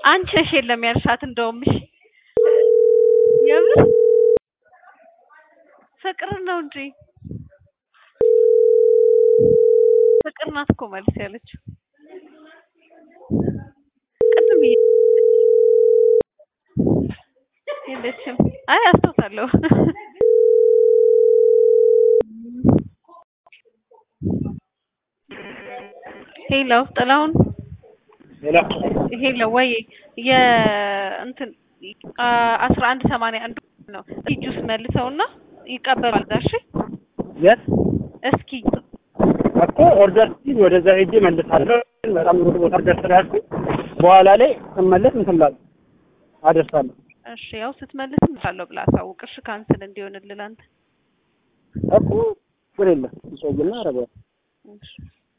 አንቺ ነሽ የለም ያልሻት እንደውም እሺ የምር ፍቅር ነው እንጂ ፍቅር ናት እኮ መልስ ያለችው ቅድም የለችም አይ አስታውሳለሁ ሄሎ ጥላሁን ሌላ ሄሎ ወይ የእንትን አስራ አንድ ሰማንያ አንዱ ነው ጁስ መልሰውና ይቀበላል ጋር እሺ የት እስኪ እኮ ኦርደር ሲል ወደዛ ሄጄ መልሳለሁ። በጣም ሩቅ ቦታ ደርሰናልኩኝ። በኋላ ላይ ስመለስ እንትን እላለሁ አደርሳለሁ። እሺ ያው ስትመልስ እንላለሁ ብላ አሳውቅ እሺ ካንስል እንዲሆንልህ አንተ እኮ ችግር የለም ይቆይና አደርገዋለሁ። እሺ